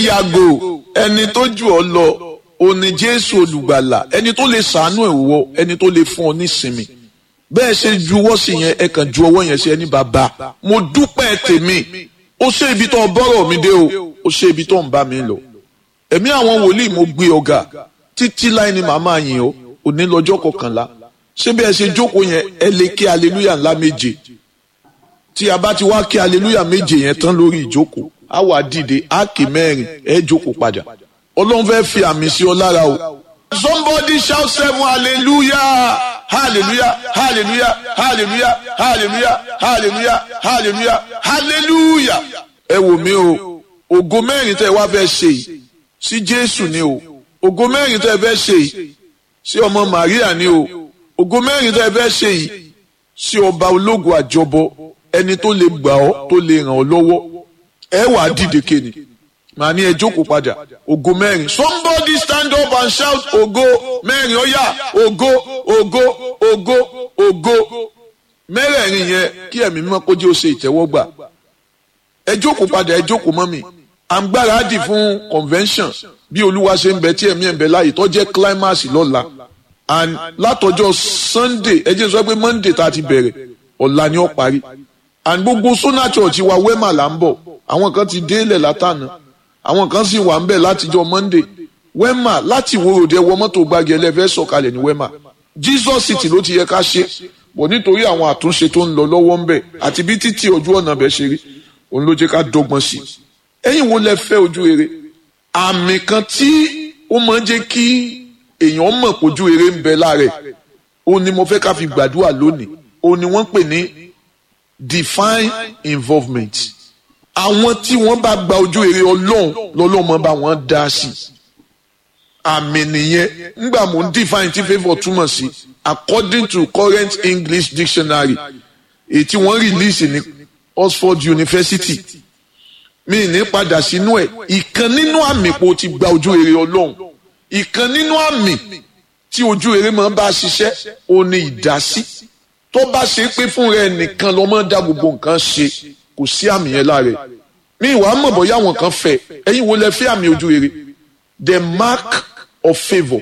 yàgò ẹni tó jù ọ lọ òní jésù olùgbàlà ẹni tó lè sàánú ẹ̀ wọ ẹni tó lè fún ọ nísinmi bẹ́ẹ̀ ṣe juwọ́ sí yẹn ẹ kàn ju ọwọ́ yẹn sí ẹni bàbá mo dúpẹ́ tèmi ó ṣe ibi tó ń bọ́rọ̀ mi dé o ó ṣe ibi tó ń bá mi lọ ẹ̀mí àwọn wòlíì mo gbé ọ̀gá títí láì ní màmá yín o òní lọ́jọ́ kọkànlá ṣé bí ẹ ṣe jókòó yẹn ẹ lè kí aleluya ńlá méje tí a bá ti wá kí aleluya méje yẹn tán lórí ìjókòó á wà dìde á kì mẹ́rin ẹ jókòó padà ọlọ́run fẹ́ fi àmì sí ọ lára o. somebody shout seven hallelujah hallelujah hallelujah hallelujah hallelujah hallelujah hallelujah hallelujah. ẹ wò mí o ògo mẹ́rin tẹ́ ẹ wá fẹ́ ṣe yìí sí jésù ni o ògo mẹ́rin tẹ́ ẹ fẹ́ ṣe yìí sí ọmọ maria ni o ògo mẹ́rin tẹ́ ẹ fẹ́ ṣe yìí sí ọba ológun àjọbọ ẹni tó lè gbà ọ́ tó lè ràn ọ́ lọ́wọ́ ẹ wà á dìde kéde màá ní ẹ jókòó padà ògo mẹ́rin somebody stand up and shout ògo mẹ́rin ó yá ògo ògo ògo ògo mẹ́rẹ̀ẹ̀rin yẹn kí ẹ̀mí mímọ́ kó jẹ́ ó ṣe ìtẹ́wọ́gbà ẹ jókòó padà ẹ jókòó mọ́ mi à ń gbáradì fún convention bí olúwa ṣe ń bẹ tí ẹ̀mí ẹ̀ ń bẹ láàyè tó jẹ́ climax lọ́la and látọjọ́ sunday ẹ jẹ́ sọ pé monday tá a ti bẹ̀rẹ̀ ọ̀la ni ó parí and gbogbo sona church wa wema là ń bọ̀ àwọn kan ti délẹ̀ látànà àwọn kan sì wà ń bẹ̀ látijọ́ monday wema láti ìwòròdé wọ mọ́tò gbági ẹlẹ́fẹ́ sọ̀kalẹ̀ ní wema jesus city ló ti yẹ ká ṣe bọ̀ nítorí àwọn àtúnṣe tó ń lọ lọ́wọ́ ń bẹ̀ àti bí títí ojú ọ̀nà bẹ̀ ṣe rí òun ló jẹ́ ká dọ́gbọ́n sí i ẹ̀yin wo lẹ fẹ́ ojú rere àmì kan tí ó máa ń jẹ́ kí èèyàn mọ̀ pójú rere ń bẹ lára ẹ̀ òun ni mo fẹ́ ká fi gbàdúrà lónìí òun ni wọ́n pè ní divine involvement àwọn tí wọ́n bá gba ojú rere ọlọ́run lọ́lọ́run máa bá wọn dá sí àmì nìyẹn ńgbà mò ń define tí favour túmọ̀ sí according to current english dictionary èyí tí wọ́n release ní oxford university mi ní padà sínú ẹ̀ ìkan nínú àmì pò ti gba ojú rere ọlọ́run ìkan nínú àmì tí ojú rere máa bá ṣiṣẹ́ ó ní ìdásí tó bá ṣe pé fún rẹ nìkan ló máa dá gbogbo nǹkan ṣe kò sí àmì yẹn lára ẹ̀ mi ìwà mọ̀ bóyá àwọn kan fẹ́ ẹ̀yin wo lẹ fẹ́ àmì ojú rere the mark of favour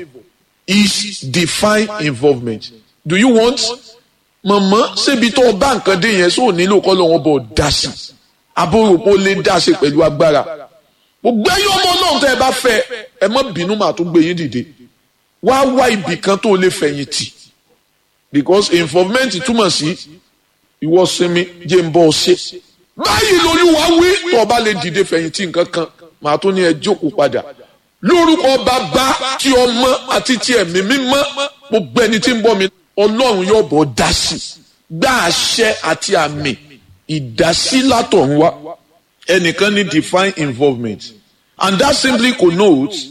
is divine involvement do you want mọ̀mọ́ ṣébi tó o bá nǹkan dé yẹn sóò nílò kọ́ lọ́wọ́ bọ̀ dá sí abóropó lè dá sí pẹ̀lú agbára gbogbo ẹ̀yin ọmọ náà tẹ́ ẹ bá fẹ́ ẹ má bínú màá tún gbé yín dìde wá wá ibì kan tó lè fẹ̀yìn tì because involvement túmọ̀ sí ìwọ sinmi jẹ́ ń bọ́ ọ ṣe báyìí lolúwa wí tó o bá lè dìde fẹ̀yìn tì nǹkan kan màá tún ní ẹ jókòó padà lórúkọ bàbá tí ọmọ àti tí ẹ̀mí mímọ́ gbogbo ẹni tí ń bọ́ mi ọlọ́run yóò bọ̀ dá sí gbá àṣẹ àti àmì ìdásí látọ̀run wá ẹnìkan ní divine involvement and that simply connotes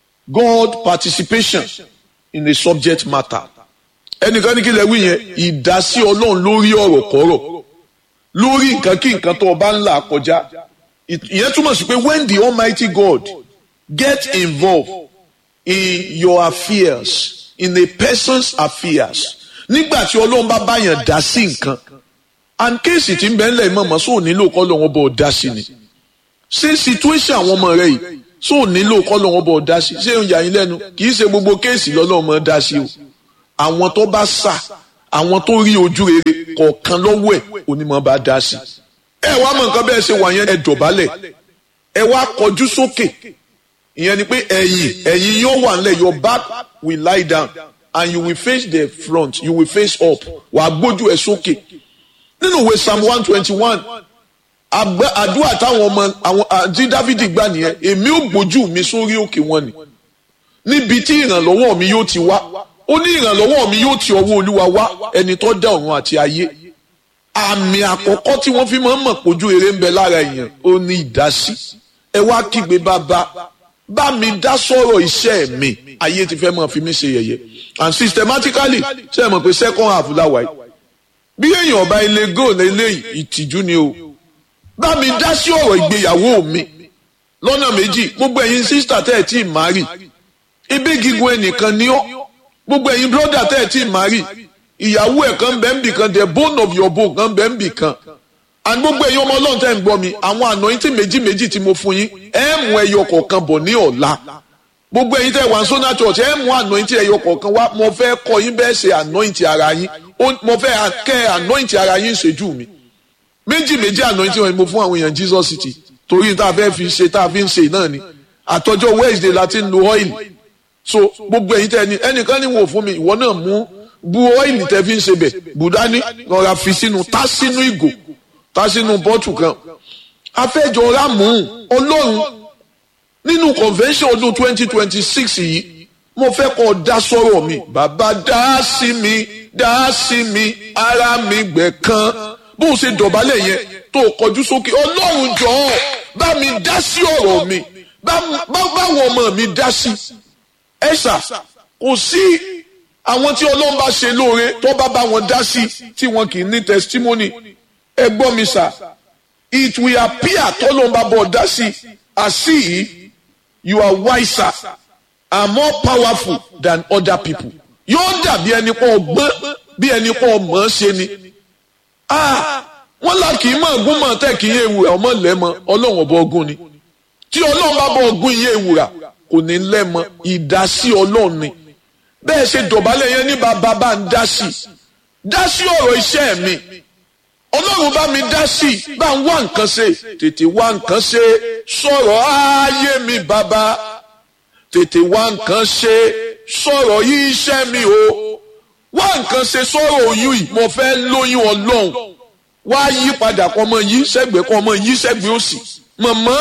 God participation in the subject matter ẹnìkan ní kí lè wí yẹn ìdásí ọlọ́run lórí ọ̀rọ̀ kọ́rọ̀ lórí nǹkan kí nǹkan tó o bá ń là kọjá ìyẹn túmọ̀ sí pé when the almighty God get involved in your affairs in a person's affairs nígbà tí ọlọ́run bá báyàn dá sí nǹkan and kéèsì tí ń bẹ ńlẹ̀ mọ̀mọ́ sóò nílò kọ́ lọ́wọ́ bọ̀ dá sí ni ṣé situation àwọn ọmọ rẹ yìí sóò nílò kọ́ lọ́wọ́ bọ̀ dá sí ṣé ń yà yín lẹ́nu kì í ṣe gbogbo kéèsì lọ́lọ́run mọ̀ dá sí o àwọn tó bá sà àwọn tó rí ojú rere kọ̀ọ̀kan lọ́wọ́ ẹ̀ onímọ̀ bá dá sí ẹ wá mọ̀ nǹkan bẹ́ẹ̀ ṣe wà yẹn ẹ dọ̀bálẹ̀ ẹ wá kọjú sókè ìyẹn ni pé ẹ̀yìn ẹ̀yìn yóò wà nílẹ̀ your back will lie down and you will face the front you will face up wàá gbójú ẹ sókè nínú ìwé psalm one twenty one àdúrà táwọn ọmọ àwọn àti dávidi gbà nìyẹn èmi ò gbójú mi sórí òkè wọn ni níbi tí ìrànlọ́wọ́ mi yóò ti wá ó ní ìrànlọ́wọ́ mi yóò ti ọwọ́ olúwa wá ẹni tó dá ọ̀run àti ayé àmì àkọ́kọ́ tí wọ́n fi máa ń mọ̀ pójú eré ń bẹ lára èèyàn ó ní ìdásí ẹ wá kígbe bàbá bá mi dá sọ̀rọ̀ iṣẹ́ mi ayé ti fẹ́ máa fi mí ṣe yẹ̀yẹ́ and systematically ṣe é mọ̀ pé second half láwàá yìí bí èèyàn ọba ilé góòlù eléyìí ìtìjú ni o bá mi dá sí ọ̀rọ̀ ìgbéyàwó mi lọ́nà méjì gbogbo ẹ̀yin sísítà tẹ́ ẹ̀ tí ì márì ibi gígùn ẹnìkan ni ọ́ gbogbo ẹ̀yin bírọ́dà tẹ́ ẹ̀ tí ì márì ìyàwó ẹ̀ kan bẹ́ẹ̀ ń bì kan the bone of your bone kan bẹ́ẹ̀ ń bì kan and gbogbo ẹ̀yin ọmọ ọlọ́run tẹ́ ń gbọ́ mi àwọn anointing méjì méjì tí mo fún yín ẹ mú ẹyọ kọ̀ọ̀kan bọ̀ ní ọ̀la gbogbo ẹ̀yin tẹ́ wà ní sona church ẹ mú anointing ẹyọ kọ̀ọ̀kan wá mo fẹ́ kọ́ yín bẹ́ẹ̀ ṣe anointing ara yín mo fẹ́ kẹ́ anointing ara yín ṣojú mi méjì méjì anointing wọn ni mo fún àwọn èèyàn Jesus city torí tá a fẹ́ fi ṣe tá a fi ń ṣe náà ni àtọjọ́ Wednesday la ti ń lo oil so gbogbo ẹ̀yin tẹ́ ni ẹnìkan ní wò fún mi ìwọ náà mú bu ọ́ìlì tẹ́ fi ń ṣe bẹ̀ bùdání lọ́ra fi sínú tá sínú ìgò tá sínú bọ́tù kan afẹ́jọ́ rámù ọlọ́run nínú convention ọdún twenty twenty six yìí mo fẹ́ kọ́ dá sọ́rọ̀ mi bàbá dá sí mi dá sí mi ara mi gbẹ̀ kan bó o ṣe dọ̀bálẹ̀ yẹn tó o kọjú sókè ọlọ́run jọ̀ọ́ bá mi dá sí ọ̀rọ̀ mi báwọn ọmọ mi dá sí ẹ̀sà kò sí àwọn tí ọlọ́run bá ṣe lóore tó bá bá wọn dá sí tí wọn kì í ní testimony ẹ gbọ́ mi sà it will appear tọ́lọ́run bá bọ̀ dá sí as if you are wiser and more powerful than other people yóò dàbí ẹni pọ̀ gbọ́n bí ẹni pọ̀ mọ̀ ọ́ ṣe ni wọ́n là kì í mọ̀ ogún mọ̀ tẹ́ kì í yé ewúrà ọmọ lẹ́mọ ọlọ́run ọba ọgún ni tí ọlọ́run bá bọ̀ ọgún iye ewúrà kò ní lẹ́mọ ìdásí ọlọ́run ni bẹ́ẹ̀ ṣe dọ̀bálẹ̀ yẹn ní bàbá bá ń dá sí dá sí ọ̀rọ̀ iṣẹ́ mi ọlọ́run bá mi dá sí bá ń wá nǹkan ṣe tètè wá nǹkan ṣe sọ̀rọ̀ ayé mi bàbá tètè wá nǹkan ṣe sọ̀rọ̀ yí iṣẹ́ mi o wá nǹkan ṣe sọ̀rọ̀ oyún yìí mo fẹ́ lóyún ọlọ́run wá yí padà kọ́ ọmọ yí sẹ́gbẹ̀ẹ́ kọ́ ọmọ yí sẹ́gbẹ̀ẹ́ òsì mọ̀mọ́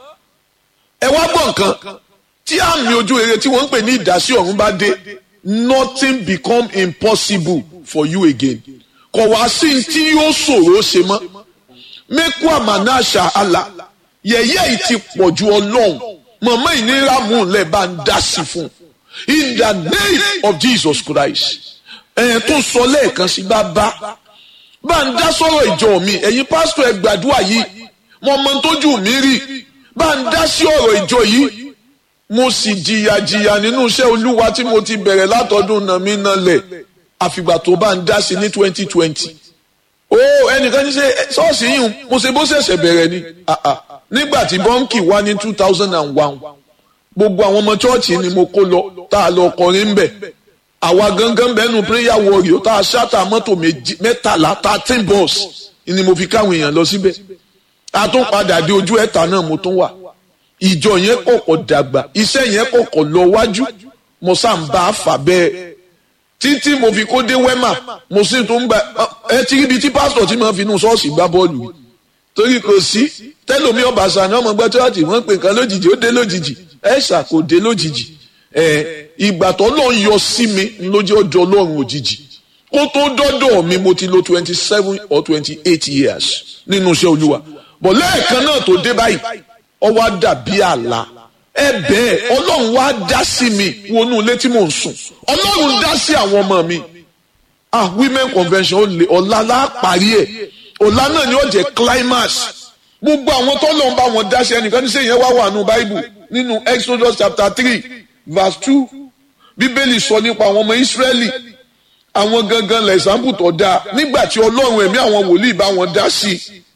ẹ wá gbọ́ nǹkan tí àmì ojú rere tí wọ́n ń pè ní ìdásí ọ̀run bá dé nothing become impossible for you again kò wá sí tí yóò ṣòro ṣe mọ́ mẹ́kú àmàna àṣà àlà yẹ̀yẹ́ yìí ti pọ̀ ju ọlọ́run mọ̀mọ́ ìnira mú un lẹ̀ bá ń dá sí fún in the name of Jesus Christ ẹ̀yẹn tó sọ lẹ́ẹ̀kan sí bá bá bá ń dá sọ̀rọ̀ ìjọ mi ẹ̀yin pásítọ̀ ẹ gbàdúrà yìí mo mọ tójú mi rí bá ń dá sí ọ̀rọ̀ ìjọ yìí mo sì jìyà jìyà nínú iṣẹ́ olúwa tí mo ti bẹ̀rẹ̀ látọdún náà mi náà lẹ̀ àfìgbà tó bá ń dá sí ní twenty twenty ó ẹnìkan ní ṣe ṣọ́ọ̀ṣì yìí mo ṣe bó ṣẹ̀ṣẹ̀ bẹ̀rẹ̀ ni nígbà tí bọ́ǹkì wá ní two thousand and one gbogbo àwọn ọmọ chọ́ọ̀chì ni mo kó lọ tá a lọ kọrin ń bẹ̀ àwa gangan bẹ́ẹ̀nu prayer warrior tá a ṣáàtà mọ́tò mẹ́tàlá thirteen bus ni mo fi káwọn èèyàn lọ síbẹ̀ a tún padà dé ojú ẹ̀ta náà mo tún wà ìjọ yẹn kọ̀kọ̀ dàgbà iṣẹ́ yẹn kọ̀kọ̀ lọ wájú mo sá ń bá a fà bẹ́ẹ̀ títí mo fi kó dé wẹ́mà mo sì tún gba ẹ ti ríbi tí pásítọ̀ tí mo fi inú ṣọ́ọ̀ṣì gbá bọ́ọ̀lù yìí torí kò sí tẹ́lómi ọ̀bàṣà ni ọmọ gbọ́ chọ́ọ̀chì wọ́n pè nǹkan lójijì ó dé lójijì ẹ̀ṣà kò dé lójijì ẹ̀ ìgbà tó lọ́n yọ sí mi lójú ọjọ́ ọlọ́run òjijì kó tó dọ́dọ̀ mi mo ti lo twenty seven or twenty eight years nínú iṣẹ́ olúwa bọ̀ lẹ́ẹ̀kan náà tó dé báyìí ó wá dàbí àlá ẹ bẹ́ẹ̀ ọlọ́run wá dá sí mi wọnú ilé tí mò ń sùn ọlọ́run dá sí àwọn ọmọ mi ah women convention ó lè ọ̀la la parí ẹ̀ ọ̀la náà ni ó jẹ́ climax gbogbo àwọn tó lọ́n bá wọn dá sí ẹnìkan ní sẹ́yìn wá wà nù báíbù nínú exodus chapter three verse two bíbélì sọ nípa àwọn ọmọ ìsírẹ́lì àwọn gangan lẹ́sàmbù tó dáa nígbà tí ọlọ́run ẹ̀mí àwọn wòlíì bá wọn dá sí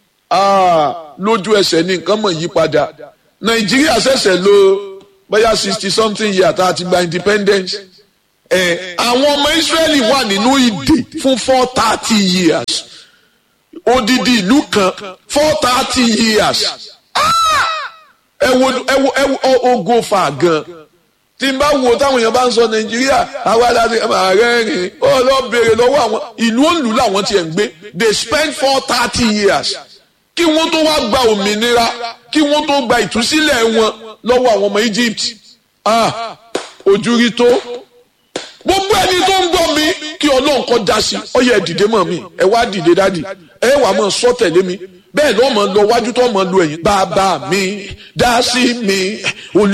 i lójú ẹsẹ̀ ní nǹkan mọ̀ yí padà nàìjíríà ṣẹ̀ṣẹ̀ lò bóyá sixty something year tá a ti gba independence ẹ̀ àwọn ọmọ ìsírẹ́lì wà nínú ìdè fún four thirty years odidi ìlú kan four thirty years ẹ wo ẹ wo ẹ wo ogo fa gan tí n bá wo táwọn èèyàn bá ń sọ nàìjíríà àwa láti ààrẹ rìn ó lọ béèrè lọ́wọ́ àwọn ìlú òǹlù làwọn tiẹ̀ ń gbé they spend four thirty years kí wọ́n tó wá gba òmìnira kí wọ́n tó gba ìtúsílẹ̀ wọn lọ́wọ́ àwọn ọmọ Egypt ah ojú rí tó gbogbo ẹni tó ń gbọ́ mi kí ọlọ́run kọ́ da sí ọ yẹ dìde mọ́ mi ẹ wá dìde dádì ẹ wà mọ́ sọ tẹ̀lé mi bẹ́ẹ̀ lọ́ mọ́ lọ wájú tó mọ́ lu ẹ̀yìn bàbá mi dá sí mi olú.